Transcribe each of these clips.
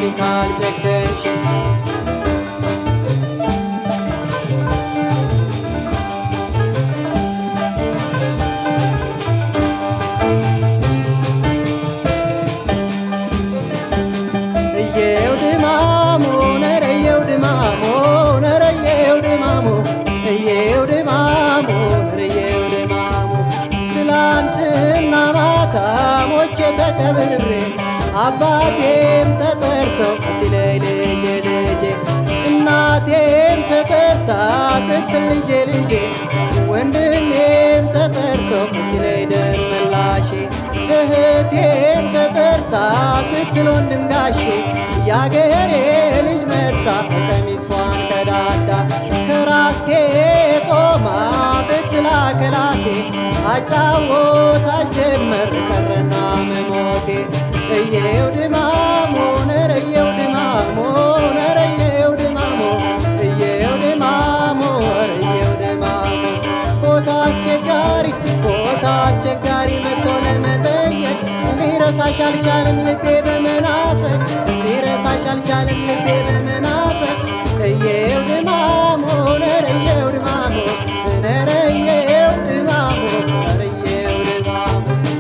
ካልጨከንሽ እየው ድማሞ ነረየው ድማሞ ነረየው ድማሞ እየው ድማሞ ነረየው ድማሞ ትላንትና ማታ ሞቼ ተቀብሬ አባቴም ተጠርተው ሲለይ ልጄ ልጄ እናቴም ተጠርታ ስትል ልጄ ልጄ ወንድሜም ተጠርተው ሲለይ ደም መላሼ እህቴም ተጠርታ ስትል ወንድም ጋሼ ያገሬ ልጅ መጣ ቀሚሷን ቀዳዳ ከራስጌ ቆማ ብትላ ከላቴ አጫወታ ጀመር ቀረና መሞቴ እየው ድማሞ ነረየው ድማሞ ነረየው ድማሞ እየው ድማሞ ረየው ድማሞ ቦታ አስቸጋሪ ቦታ አስቸጋሪ መጥቶ ለመጠየቅ ሊረሳሽ አልቻለም ልቤ በመናፈቅ ሊረሳሽ አልቻለም ልቤ በመናፈቅ እየው ድማሞ ነረየው ድማሞ ነረየው ድማሞ ነረየው ድማሞ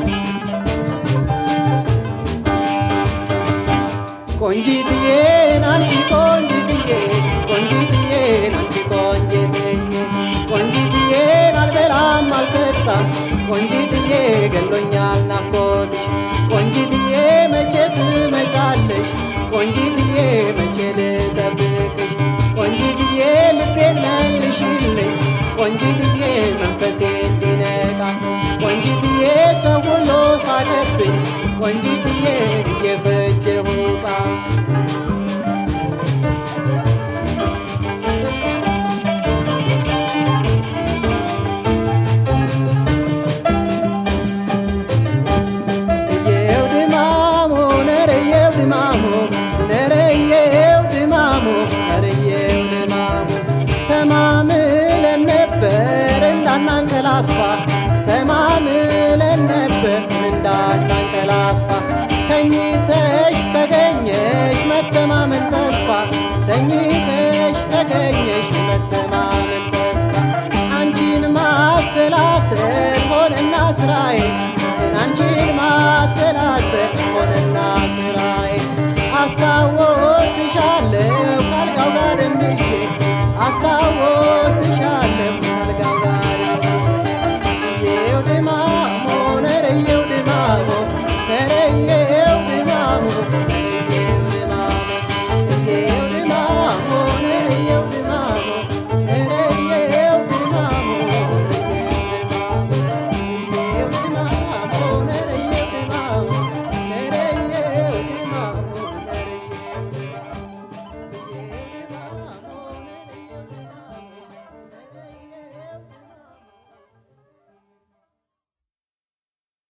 ቆንጂትዬን አንቺ ቆንጂትዬ ቆንጂትዬን አንቺ ቆንጂትዬ ቆንጂትዬን አልበላም አልጠጣም ቆንጂትዬ ገሎኛል ናፍቆትሽ ቆንጂትዬ መቼ ትመጫለሽ ቆንጂትዬ መቼ ልጠብቅሽ ቆንጂትዬ ልቤን መልሽልኝ ቆንጂትዬ መንፈሴ እንዲነቃ ቆንጂትዬ ሰው ሁሉ ሳቀብኝ ቆንጂትዬ እየፈጀሁ ዕቃ እየው ድማሞ ነረየው ድማሞ ነረየው ድማሞ ነረየው ድማሞ ተማምለን ነበር እንዳናንቀላፋ